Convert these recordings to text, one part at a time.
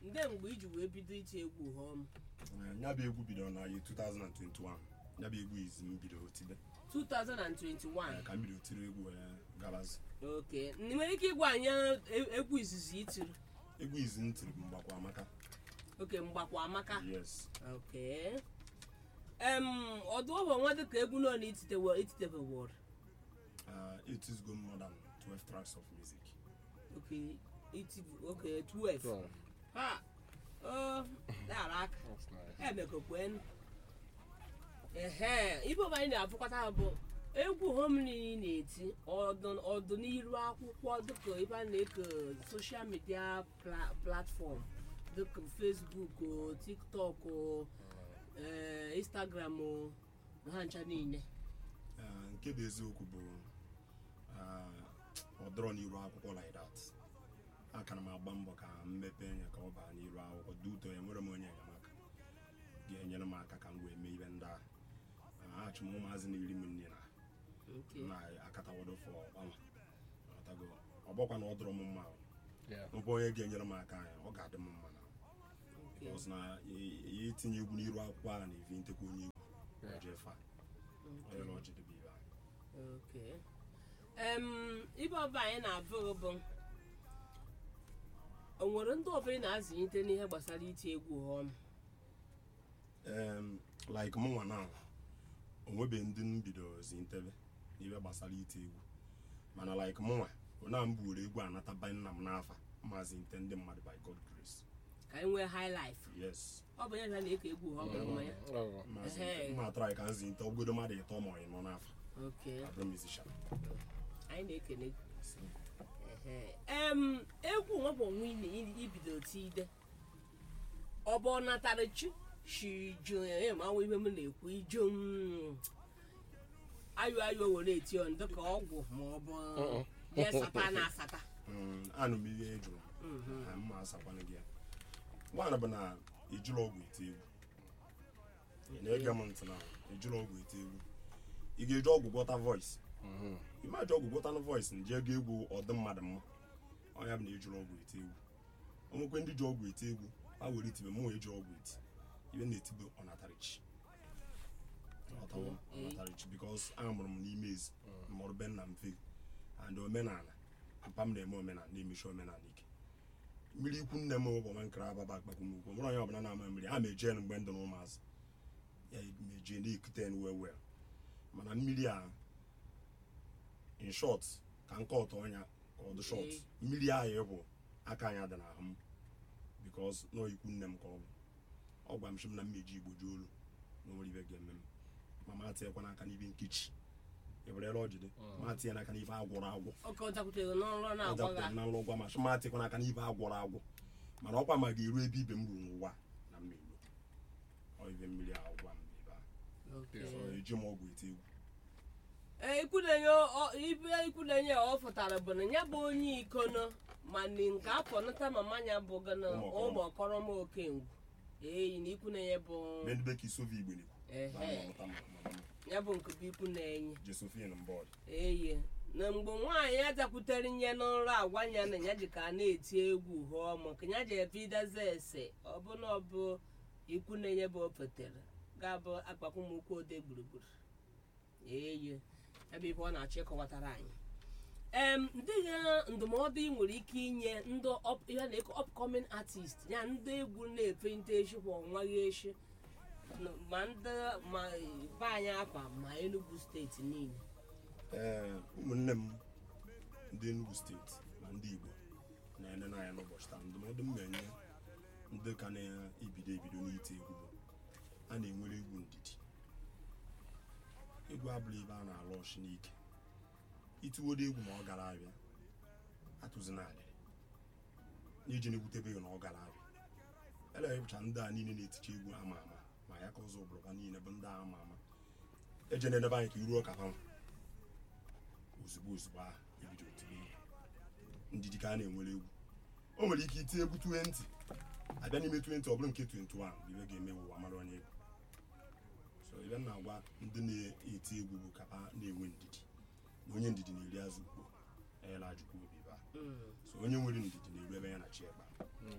ndị mgbe iji wee bido iti egwu họm Eh, ya bụ egwu bidoro na ye 2021 ya bụ egwu izi m bidoro tibe 2021 Eh, ka m bidoro tiri egwu wee gabazi oke ị nwere ike ịgwa anyị e- egwu izizi itiri egwu izi m tiri bụ mgbakwa amaka oke mgbakwa amaka yes oke em ọdụ ọbụ nwa dịka egwu nọ na ititewe ititebe wọd Uh, it is good more than 12 tracks of music oke iti oke 12 Twelve. ha o dara aka That's nice. emekokwen ehe ibe ọbụ anyị na-afụkọta ha bụ egwu homini na-eti ọdụ- ọdịnihu akwụkwọ dịka ebe a na-eke soshal midia pla- platfọm dịka fesbuk o, tiktok o, eh, instagram o, ha ncha niile Uh, nke bụ eziokwu bụ uh, ọ dọrọ n'iru akwụkwọ like that aka na m agba mbọ ka m mepee ya ka ọ baa n'iru akwụkwọ dị ụtọ ya nwere m onye enyemaka ga-enyere m aka ka m wee mee ibe ndị a Uh, achụ m ụmụazị na iri m nne na nke na-akatawodo fọ ọnwa Ọtago, ọ bụkwa na ọ dọrọ m mma o. Yeah. ọ bụ onye ga-enyere m aka ya ọ ga-adị m mma na nke because na ya etinye egwu n'iru akwụkwọ a na-evi ntekwa onye egwu Yeah. ojefa onye na ọjị dịbe ibe a Okay. Em, ibe ọba anyị na-abụ bụ o nwere ndị ọbụla na-azụlite n'ihe gbasara iti egwu họm um, like mụnwa na onwebe ndị m bidozi ntebe n'ihe gbasara ite egwu mana like mụnwa ona m buwere egwu anataba nna m n'afa maazị nte ndị mmadụ by god grace ka anyị nwee high life yes ọ bụ ya na na-eke egwu họm bụ mmanya Oh. maazị Ehe. mma atara ka nzi nte ogodo mmadụ ịtọ ma ọ nọ n'afa Okay. abụrụ musician anyị na-ekene gị. Ehe. em egwu nwebụ onwe ị ibido tide ọ bụ ọ natara chi shi ju manwe ihe m na-ekwu iju m ayụ ayụ were eti on dịka ọgwụ ma ọ bụ ya sata na asata Mm, anụ m ihe ị jụrụ Mhm. na mma asakwana gị ya nwaanyị bụ na ijụrụ ọgwụ ete egwu ị na-ege m ntị na ijụrụ ọgwụ ete egwu ị ga-eji ọgwụ gwọta voice Mhm. imaji ọgwụ gwọta na voice nje ego egwu ọdị mmadụ mma ọnya bụ na ejụrụ ọgwụ ete egwu onwekwe ndị ji ọgwụ ete egwu ha were itibe mụ eji ọgwụ eti ibe na-etibe ọnatarichi ọtawo ọnatarichi bikos amụrụ m n'ime ezi mụrụ be nna m fe and omenala papa m na-eme omenala na-emechi omenala ike mmiri ikwu nne m bụ nkara ababa akpakwumugwu nwere onye ọbụla na-ama mmiri ha mejie mgbe ndụ na ụmụazị ya mejie na-ekute well well mana mmiri a in short ka nke ọtọ ọnya ka ọ dị short Ee. mmiri ahụ bụ aka anya dị n'ahụ m bikos nọ ikwu nne m ka ọ bụ ọ gwa m sị m na mmeji igbo ji olu na onwere ibe ga-eme m ma ma tinyekwa n'aka n'ibe nkechi ewerela ọjide ma tinye n'aka n'ife agwọrọ agwọ oke ọ dakwutere n'ọrụ ọ na-agwa dapụtara gị na nlụ gwa ma sị ma tinyekwa n'aka n'ife agwọrọ agwọ mana ọkwa ma ga-eru ebe ibe m ruru n'ụwa na mmiri ọ ibe mmiri ahụ gwa m ebe a Okay. so eji m ọgwụ ete egwu ee ikwulenye ọ- ibe ikwulenye ọ fụtara bụ na ya bụ onye ikono mana nke afọ nata mama ya bụ gana Ụmụ ụmụ ọkọrọma okengwu eyi na ikwunenye bụ mgbe ndị bekee sovi igbe na-ekwu ehe na-amụta ma mama m ya bụ nke bụ ikwunenye jesofin mbọọdụ eyi na mgbe nwaanyị ya dakwutere nye n'ụlọ agwa ya na ya ji ka a na-eti egwu hụọ ma nke ya ji ebidaza ese ọbụna ọbụ ikwunenye bụ opetere ga-abụ akpakwụmụkwụ ode gburugburu eyi ebe ibe ọ na-achọ ịkọwatara anyị em ndị ya ndụmọdụ ị nwere ike inye ndị up- ihe a na-eko upcoming artist ya ndị egwu na-efe nte echi kwa ọnwa ya echi n- ma ndị ma be anyị akwa ma Enugu steeti niile ee ụmụnne m ndị Enugu steeti na ndị Igbo na-ene n'anya n'ụbọchị taa ndụmọdụ m na-enye ndị ka na-ebido ebido n'ite egwu bụ a na-enwere egwu ndidi egwu abụrụ ebe a na-alụ ọchị n'ike itiwodo egwu ma ọ gara abịa atụzina alịrị n'iji na-egwutebe gị na ọ gara abịa ele ịbụcha ndị a niile na-eticha egwu ama ama ma ya ka ụzọ bụrụkwa niile bụ ndị a ama ama eje na-edebe anyị ka iruo ka ha ozugbo ozugbo ahụ ebido tibe egwu ndidi ka a na-enwere egwu o nwere ike itinye egwu 20 abịa n'ime 20 ọ bụrụ nke 21 bụ ibe ga-eme ụwa mara onye egwu so ibe m na-agwa ndị na-eti egwu bụ ka ha na-enwe ndidi na onye ndidi na-eri azụ ukpo enyela ajụkwa obi ba Mm. so onye nwere ndidi na-eru ebe ya na chi ekpa ọ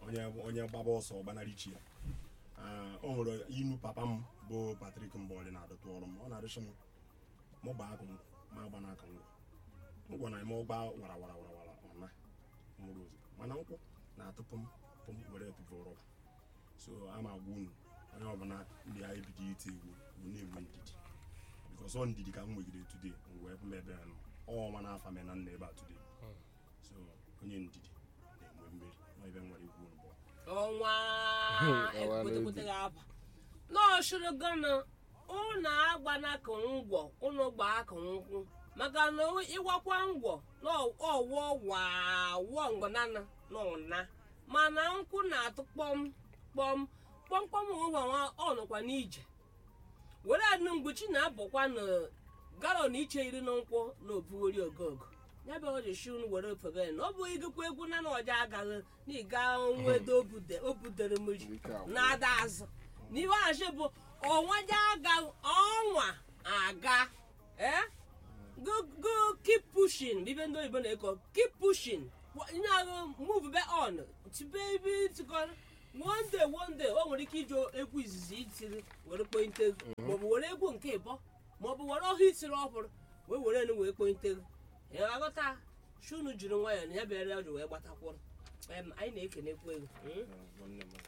onye onye gbaba ọsọ gbanarị chi ya Ah, o nwere inu papa m bụ patrik mbọlị na-adọtụ ọrụ m ọ na-adịchị m mụ gbaa akụ m ma agba n'aka ngwọ ngwọ na eme ọgba wara wara wara wara ọna nwụrụ ozu mana nkwụ na-atụ pụm pụm were tụpụ rọba so a ma agwa unu onye ọbụla ndị a ebido iti egwu bụ na-enwe ndidi bikos ọ ndidi ka m nwegide today m wee m ebe a nọ ọnwa na-afa me na nna ebe a today so onye ndidi na-enwe mmeri na ebe m nwere ikwu mbụ ọnwa Ọnwa ekwetekwete ga-aba n'ọchụrụ gana ụnụ agbana ka ngwọ ụnụ gbaa ka nkwụ maka na ịgwakwa ngwọ n'ọwụ wawọ ngọnana n'ụna mana nkwụ na-atụ kpọm kpọm kpọmkpọm ụhọnwa ọnụkwa n'ije were anụ mgbochi na-abụkwa na galọn iche iri na nkwụ na obughori ogogo ya bụ o ji shi unu were ofebe na ọ bụ igekwa egwu na na ọja agaghị na ịga nwedo obudere mmiri Ike agwụ. na-ada azụ na iwe achi bụ ọnwaja aga ọnwa aga eh go go keep pushing bibe ndị oyibo na-ekọ keep pushing nye ahụ move be on tibe ibe tikọrọ one day one day o nwere ike iji egwu izizi itiri were kpointe maọbụ were egwu nke ịbọ maọbụ were ọhụ itiri ọhụrụ wee were enu wee kpointe aghọta shunu jiri nwayọọ na ya bịara ya ji wee gbatakwụrụ Em, anyị na-ekenekwu egwu mm? nwanne m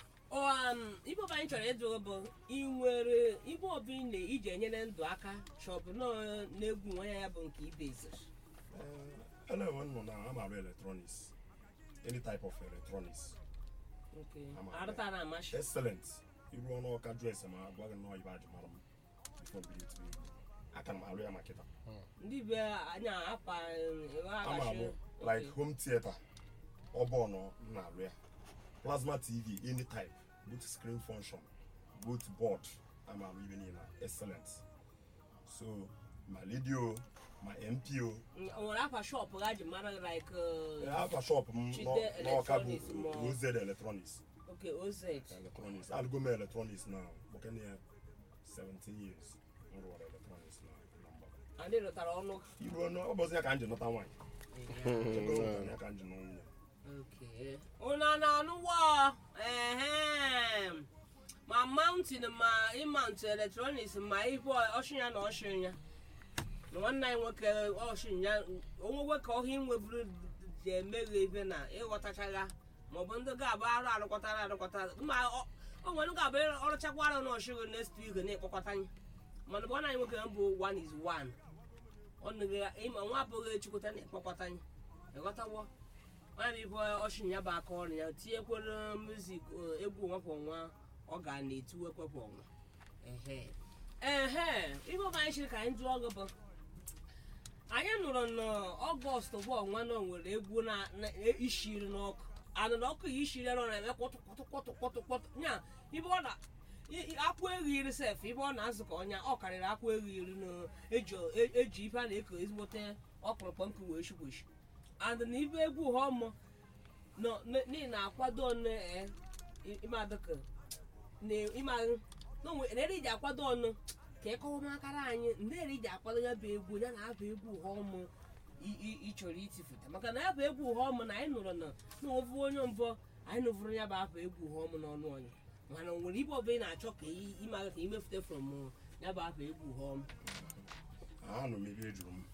um, ibe ọbụ anyị chọrọ ịjụ bụ ị nwere ibe ọbụ ị na iji enyere ndụ aka chọbụ nọ na-egwu nwa ya bụ nke ibe iziri elewe nọ na amara electronics any type of electronics nke Ama- arụtara amasị excellent iru ọnụ ọka dres ma agwa gị nnọọ ibe ajụ mara m before bido tiri egwu aka m arụ ya ma kịta ndị be anyị akwa ewe ama agachi m like home theater ọbọnọ m na-arụ ya plasma tv any type both screen function both board ama arụ ibe niile excellent so ma radio ma mpo o nwere akwa shọpụ ha ji mara like uh, afa shop m Chide nọ- n'ọka bụ Electronics ma- oz electronics okay oz electronics alụgo m electronics now gbakene ya 17 years m rụwara electronics na na mgbada anyị rụtara ọnụ iru ọnụ ọ bụzi ya ka m ji nụta nwaanyị Ego ya ka m ji nụ nwunye Okay. Una na-anụwa ehem ma mountain ma ịmount electronics ma ihe ọchịnya na ọchịnya na nwanne anyị nwoke ọchịnya onwewe ka ọhịa inweburu ji emeghe ibe na ịghọtachagha maọbụ ndị ga-abụ arụ arụkọtara arụkọta ma ọ- o nwere ga-abụ ọrụchakwa arụ na ọchịghị next week na-ekpọkọta anyị mana bụ nwanne anyị nwoke bụ one is one ọ nụghị ịma nwa abụghị echukwuta na-ekpọkọta anyị ịghọtawo nwaanyị bụ ọchịnya bụ aka ọrụ ya tinyekwere muzik eh, egwu nwapụ nwa ọ ga na-etiwekwepụ ọnwa ehe ehe ihe ọbụ anyị chiri ka anyị jụọ gị bụ anyị nụrụ n'ọgọst bụ ọnwa na o nwere egwu na- na ishiri n'ọkụ anụ na ọkụ ya ishiri nọ na-eme kwọtụ kwọtụ kwọtụ kwọtụ kwọtụ nya ibe ọ na i- i- akwụ eghiri sef ibe ọ na-azụ ka ọnya ọ karịrị akwụ eghiri na eji eji ife a na-eko ezigbote ọkpụrụkpọ nkụ wee shigweshi and na ibe egwu họmụ nọ n'ihi na akwado ọnụ eh, i- ime adịka na ime ahụ na onwe na eri ji akwado ọnụ ka ịkọwa makara anyị ndị eri ji akwado ya bụ egwu ya na abụ egwu họmụ ị chọrọ itifụta maka na ya bụ egwu họmụ na anyị nụrụ na na ovu onye mbụ anyị nụvụrụ ya bụ abụ egwu họmụ n'ọnụ ọnya mana o nwere ibe ọbụla ị na-achọ ka ị- ịma ka imefute from ya bụ abụ egwu họmụ anụ m ebe ejuru m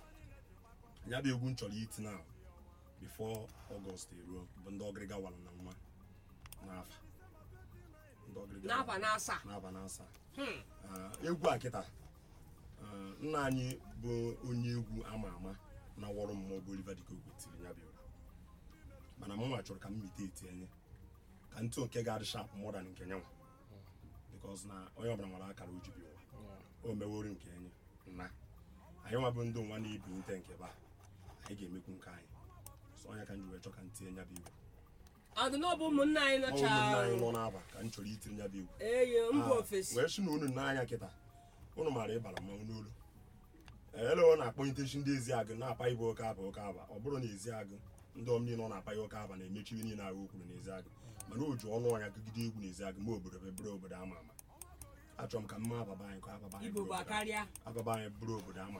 ya bụ egwu m chọrọ iti na bifo ọgọst eruo bụ ndị ọgịrịga wara na nwa n'afa ndị ọgịrịga n'afa wara na asaa n'afa na asaa Hmm. Ah, egwu a kịta ah, nna anyị bụ onye egwu ama ama na wọrụ mmụọ bụ Oliver Dịkogwe tiri ya bụ egwu mana mụnwa chọrọ ka m mite eti enye ka ntụ nke ga-adị sharp more than nke nyanwa because na onye ọbụla nwere akara o ji bi ụwa o meworo nke enye na anyị nwa bụ ndị nwa na-ebi nte nke ba anyị ga-emekwu nke anyị so onye ka m ji wee chọ ka m tinye ya bụ egwu adị na ọ bụ ụmụnne anyị Ọ nọcha ụmụnne anyị nọ n'aba ka m chọrọ itiri ya bụ egwu eyi mba Ah, ofesi wee sị na unu n'anya kịta unu maara ịbara mmanwụ n'olu ele ọ na-akpọ itechi ndị ezi agụ na-apa ibe oke aba oke aba ọ bụrụ na ezi agụ ndị ọm niile ọ na-apa ya oke aba na-emechi ihe niile agụ okwuru n'ezi agụ mana o ji ọnụ ọnya gụgide egwu n'ezi agụ ma obodo bụ bụrụ obodo ama ama achọrọ m ka mma ababa anyị ka ababa anyị igbo bụrụ bụ obodo akarịa ababa anyị bụrụ obodo ama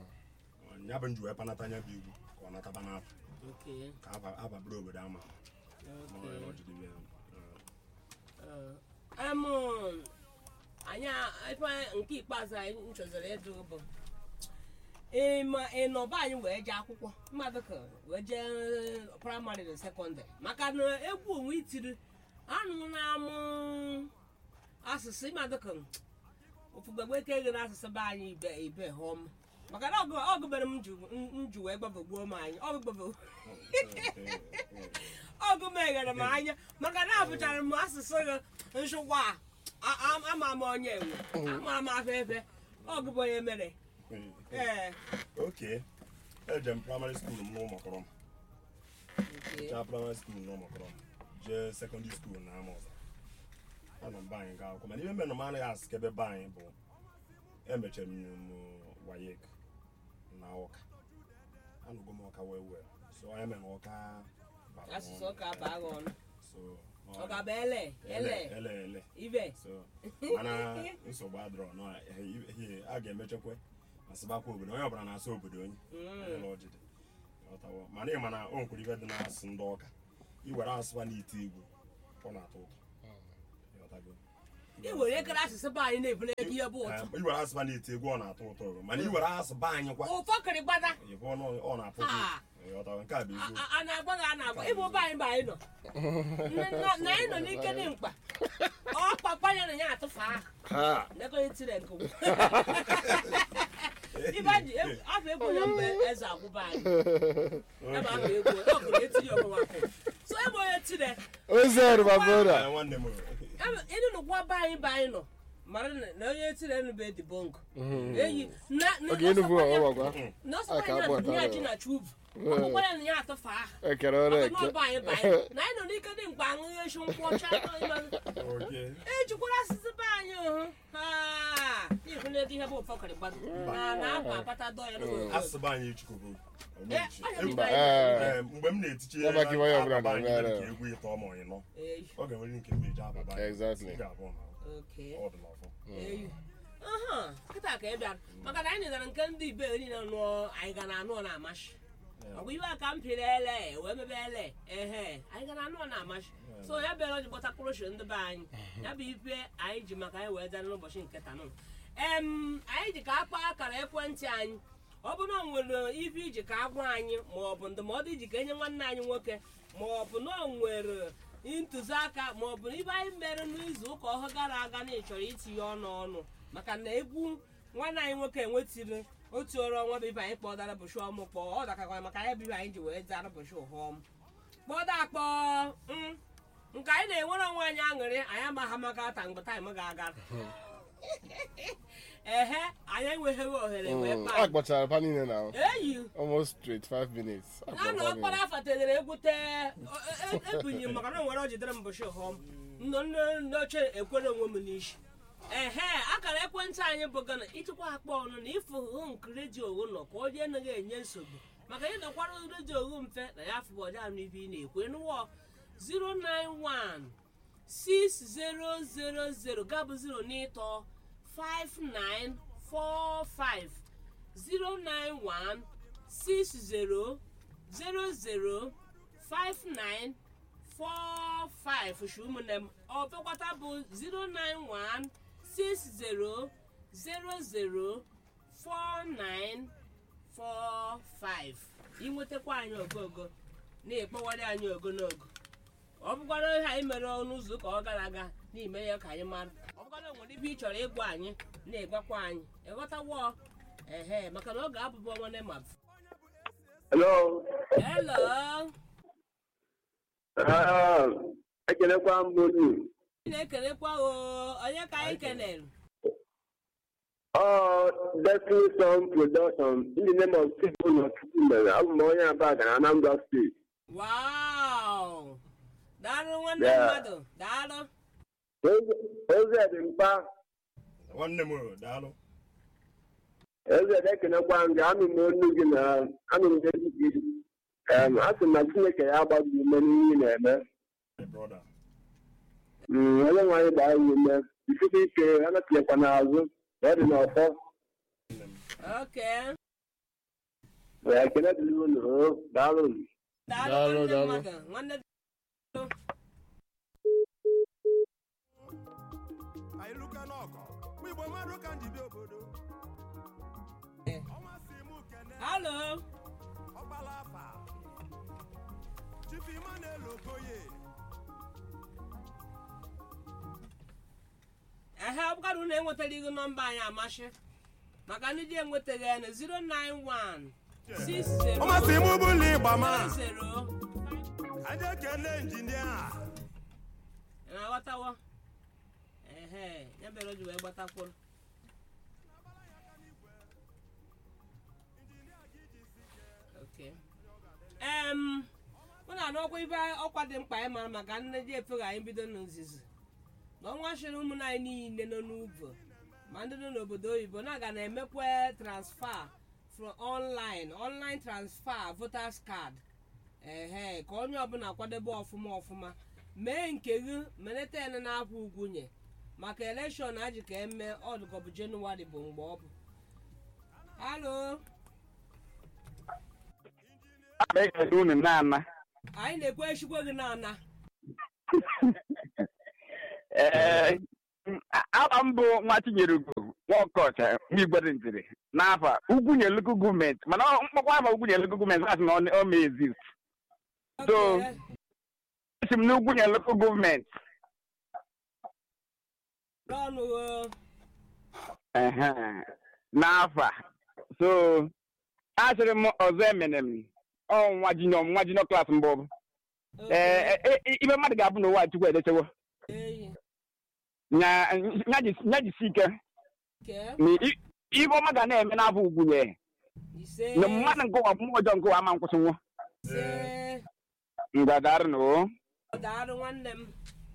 ama ya bụ nji wee panata anya bụ igwu ka ọ nataba n'afọ Okay. ka aba aba bụrụ obodo ama ama Ma ọ ya ọ jidebe ya. Eh, em anyị ebe nke ikpeazụ anyị chọziri ịjụ bụ ịma ịnọba anyị wee jee akwụkwọ mmadụ ka wee jee praịmarị na sekọndịrị maka na egwu onwe itiri anụ na-amụ asụsụ mmadụ ka ofugbegbe ka eghere asụsụ be anyị ibe ibe họm maka na ọgụ- ọgụbere m ju m ju wee gbabagbuo m anyị ọgụgbebe eh, eh, ọgụ meghere m anya maka na abụchara m asụsụ gị nchụkwa a a- ama m onye enwe ama m afọ efe ọgụ bụ onye mere eh, eh. ee Okay. eje m praịmarị skuul m n'ụmụkọrọ m chaa praịmarị skuul n'ụmụkọrọ m jee sekọndịrị skuul na amụza anọ m be anyị gaa akwụkwọ mana ihe mere na m anaghị asị ka ebe be anyị bụ emechara m m wayek na ọka anụgo m ọka wee wee so onye mere na ọka bara m asụsụ ọnụ. ụka baa gị ọnụ so ọ ga-abụ ele ele ele ele ele ibe so mana nsogbu adịrọ nọ ihe a ga-emechekwa ma sịbakwa obodo onye ọbụla na-asụ obodo onye Onye na ọdịdị. Ghọtawo? mana ị ma na o nwekwara ife dị na-asụ ndị ọka iwere asụsụ n'ite igbo ọ na-atọ ụtọ Ịghọtago? i were ekere asụsụ be anyị na-ebule ego ihe bụ ụtụ Eh, iwere asụsụ n'ite egwu ọ na-atọ ụtọ mana iwere asụsụ be anyị kwa ụfọ kịrị gbada ịbụ ọnụ ọ na-atọ ụtọ Ah. Ịghọtago? nke a bụ a- eziokwu a- a na-agba gị a na-agba ịbụ be anyị bụ anyị nọ Na- na na anyị nọ n'ike dị mkpa ọ papa ya na ya atụfu ahụ Ha! nekọnye tire nke ukwu. ibe ji afọ egwu onye mgbe eze agwụba anyị ebe afọ egwu ọ gụrụ etinye ọmụma kwụ so ebe onye tire Ozer my Eh, brother. nwanne m ịnụ nụkwa be anyị be anyị nọ mara na na onye tire nube dị bongo eyi na na- Oge Enugu ọsọkwa ya- ọgbakwa. na a ọsọkwa ka ya akpọ na ya ọtara. ji na chubu ọkpụkwa ya na ya atụfu ahụ Ekere ọrụ maka na eke. ọ bụ anyị bụ anyị na anyị nọ n'ike dị mkpa aṅụghị echi nkwụ ọcha Okay. ejikwara asụsụ be anyị hụ ịhụ na ego ihe bụ ụfọkịrị gbado na na akwa akpata dọ ya n'oge asụsụ be anyị echikogo omechi. Eh, Egwu- Mba, eh. Eh, mgbe m na-etichi Ya maka iwe onye ọbụla ababa anyị na-emere. mere ka egwu ịtọ ma ọyị nọ ọ ga-enwere nke m eji ababa anyị. Exactly. Ị ga-abụ na Okay. ọ dị n'ọfọ. eyu aha kịta ka ị bịara maka na anyị nụtara nke ndị ibe niile nụọ anyị ga na-anụ ọ na-amasị ọ bụ iwe a ka m pịrị ele wee mebe ele ehe anyị ga na-anụ ọ na-amasị so ya bịara o ji gbọtakwuru shi ndị be anyị ya bụ ife anyị ji maka anyị wee dara n'ụbọchị nke taa nụ em anyị ji ka akpa akara ekwentị anyị ọ bụ na o nwere ife iji ka agwa anyị ma ọ bụ ndụmọdụ iji ka enye nwanne anyị nwoke ma ọ bụ na o nwere ntụziaka ma ọ bụ ibe anyị mere n'izu ụka ọhụrụ gara aga na ị chọrọ itinye ọnụ ọnụ maka na egwu nwanne anyị nwoke enwetiri otu ọrụ ọnwa bụ ibe anyị kpọdara bụchi ọmụ kpọọ ọ dakakwa maka ya bụ ibe anyị ji wee dara bụchi ụhọm kpọda akpọ mm, nke anyị na-enwere onwe anyị aṅụrị anyị amagha maka ata mgbe taịm ga-aga ehe anyị enweghị ohere wee Mm, kpaa A kpọchara pa niile na eyi almost straight five minutes. A a na kpọrọ pa ọkpara niile. afa tedere egwu tee ebunyi m maka na o nwere o jidere m mbọchị họm nọ ndị oche ekwere onwe m n'isi ehe akara ekwentị anyị bụ gana ịchịkwa akpa ọnụ na ịfụ hụ nke redio owu nọ ka ọ jee naghị enye nsogbu maka ị dọkwara redio owu mfe na ya afụ ọja anụ ibe ị na-ekwu ịnụwọ 091 6000 gabụ 0 n'ịtọ 5945 091 60 00 59 45 shi ụmụnne m ọ fekwata bụ 091 60 00 49 45 inwetakwa anyị ogogo na-ekpọwara anyị ogonogo ọ bụkwara ihe anyị mere ọnụ ụzọ ụka ọ gara aga n'ime ya ka anyị mara ọ bụkwara nwere ibe ị chọrọ ịgwa anyị na-egwakwa anyị ịghọtawo ehe maka na ọ ga-abụbụ ọnwa ma Hello. helo Ah, ekelekwa m unu. ị na-ekelekwa o onye ka anyị kelere Ọ Destiny Song Production in the name of Chukwu na Chukwu mere. Abụ m onye Aba na Anambra State. wow daalụ nwanne Yeah. mmadụ daalụ Eze- Eze dị mkpa. nwanne m o, daalụ Eze dị ekelekwa m gị. Anụ m olu gị na anụ m ezi gị. Em, A sị m na Chineke ya agba gị ume n'ihe ị na-eme. my brother Mm, Onye nwe anyị gbaa gị ume. Ifite ike anatịnyekwa n'azụ. na Ọ dị n'ọfọ. oke Ya ekele dịrị unu. o, Daalụ. daalụ Daalụ, nwanne daalụ. mmadụ nwanne anyị luka n'ọgọ mụ igbo mmadụ ka njide obodo Eh. ọnwa si mụ kene halo ọgbala afa chifu ima na-elo okoye ehe ọ bụkara unu enwetara ihu nọmba anyị amasị maka ndị ji enwetaghị ya na 091 60 ọnwa si mụ bụla ịgba ma 00 aje kene injinia ị na-aghọtawo ehe ya bere o ji wee gbatakwuru Okay. em mụ na anọkwa ibe ọkwa dị mkpa anyị mara maka nne ji efeghị anyị bido n'ozizi na ọnwa chịrị ụmụnna anyị niile nọ n'ugbo ma ndị nọ n'obodo oyibo na-aga na-emekwa transfer from online online transfer voters card ehe ka onye ọbụla kwadebe ọfụma ọfụma mee nke gị meleta ya na-akwụ ugwunye maka elekshọn aji ka eme ọdụkọbụ jenụwarị bụ mgbe ọ bụ halo ekele unu na-ana anyị na-ekwe echikwe gị n'ana ee aha m bụ nwa Chinyerugwu nwaọkọcha nwigbere ntiri n'afa ugwunyelugu gọọmenti mana ọ- mkpọkwa afa ugwunyelugu gọọmenti asị na ọ- ọ ma exist So- Okay. esi m n'ugwunyelugu gọọmenti n'ọnụ o. ehe, n'afa so asịrị m ọzọ emene m ọ nwa jinọ nwa jinọ klaasị mbụ bụ ee e- e- ibe mmadụ ga-abụ n'ụwa chukwu edechewo Eyi. nya nya jisi- nya jisi ike Ke. na i- ibe ọma ga na-eme n'afọ ugwunye ise na mmadụ nke ụwa mmụọ ọjọọ nke ụwa ama nkwụsịnwu ise ngadarụ na o daalụ nwanne m